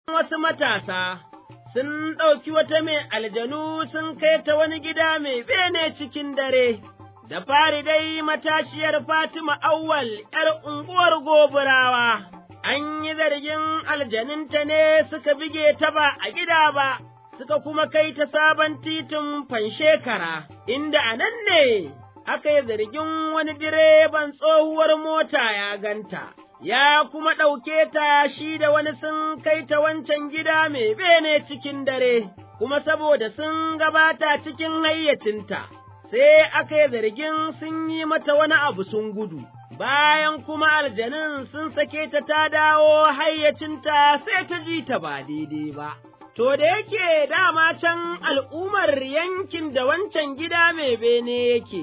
wasu matasa sun ɗauki wata mai aljanu sun kai ta wani gida mai bene cikin dare, da fari dai matashiyar Fatima Awwal ’yar unguwar goburawa, an yi zargin aljaninta ne suka bige ta ba a gida ba, suka kuma kai ta sabon titin fanshekara, inda a nan ne aka yi zargin wani direban tsohuwar mota ya ganta. ya kuma ɗauke ta shi da wani sun kai ta wancan gida mai bene cikin dare, kuma saboda sun gabata cikin hayyacinta, sai aka yi zargin sun yi mata wani abu sun gudu, bayan kuma aljanin sun sake ta ta dawo hayyacinta sai ta ji ta ba daidai ba. To da yake dama can al'ummar yankin da wancan gida mai bene yake.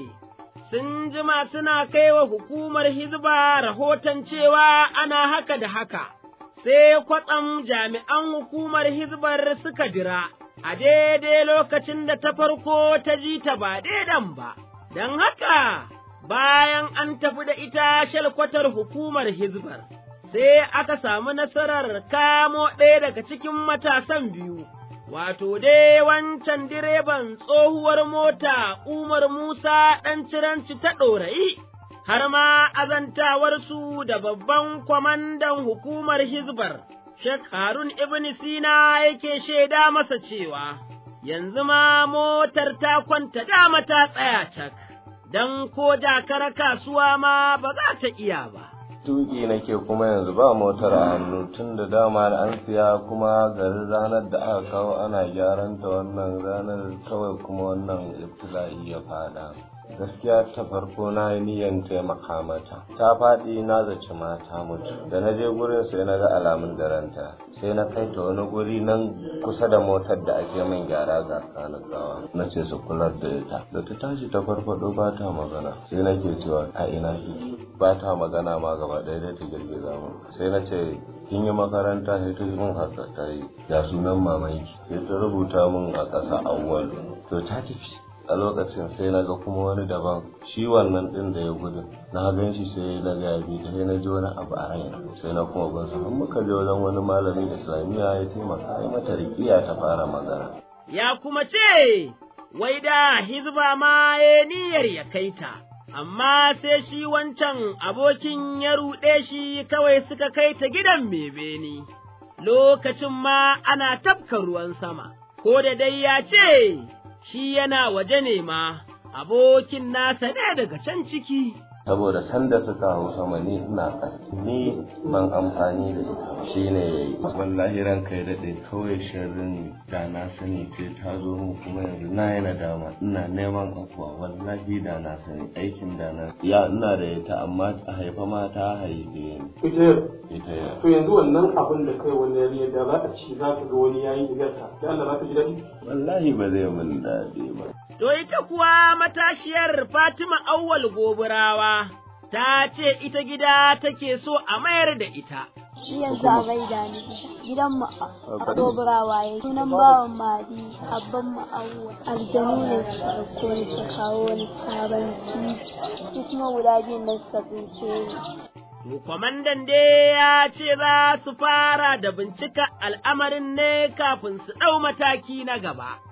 sun jima suna kai wa hukumar Hizba rahoton cewa ana haka da haka, sai kwatsam jami'an hukumar Hizbar suka jira, a daidai lokacin da ta farko ta ji ta ba daidan ba, don haka bayan an tafi da ita shalkwatar hukumar Hizbar, sai aka samu nasarar kamo ɗaya daga cikin matasan biyu. wato dai wancan direban tsohuwar mota Umar Musa ɗan ciranci ta ɗorayi, har ma azantawarsu da babban kwamandan hukumar Hizbar, Sheikh Harun Ibn Sina yake shaida masa cewa, yanzu ma motar ta kwanta dama ta tsaya cak, don ko jakar kasuwa ma ba za ta iya ba. tuki nake kuma yanzu ba motar a hannu tun da dama an siya kuma garin ranar da aka kawo ana gyaran ta wannan ranar kawai kuma wannan ibtila'i ya fada gaskiya ta farko na yi niyyar taimaka mata ta faɗi na zaci mata mutu da na je gurin sai na ga alamun daranta sai na kai ta wani guri nan kusa da motar da ake min gyara ga gawa na ce su kular da ita da ta tashi ta farfado ba ta magana sai nake cewa a ina kike ba ta magana ma gaba ɗaya da ta girgiza mu sai na ce kin yi makaranta sai ta mun haka ta yi ya sunan mamanki sai ta rubuta min a ƙasa awwal to ta tafi a lokacin sai na ga kuma wani daban shi wannan ɗin da ya gudu na gan shi sai na ga bi ta sai na ji wani abu a raina sai na kuma ban sa muka je wajen wani malamin islamiyya ya taimaka ya mata riƙiya ta fara magana ya kuma ce wai da hizba ma ya niyyar ya kai ta amma sai shi wancan abokin ya ruɗe shi kawai suka kai ta gidan bebeni, lokacin ma ana tafka ruwan sama, ko da dai ya ce, shi yana waje ne ma, abokin nasa ne daga can ciki. saboda sanda suka hau sama ni ina ƙasa ni ban amfani da ita shi ne ya yi wallahi ran kai daɗe kawai sharrin da na sani ce ta zo mu kuma yanzu na yana dama ina neman afuwa wallahi da na sani aikin da na ya ina da ita amma a haifa ma ta haife ni ita yau ita ya to yanzu wannan abin da kai wani yari da za a ci za ka ga wani yayi igarta da Allah za ka ji daɗi wallahi ba zai min daɗi ba To ita kuwa matashiyar Fatima Auwal Goburawa ta ce ita gida take so a mayar da ita. Shi yanzu a gaida ni gidan mu a doburawa ya sunan bawan madi abban mu awwa aljanu ne suka ɗauko ni su kawo wani sabon titi su kuma guda biyun da suka tsince ni. Kwamandan dai ya ce za su fara da bincika al'amarin ne kafin su ɗau mataki na gaba.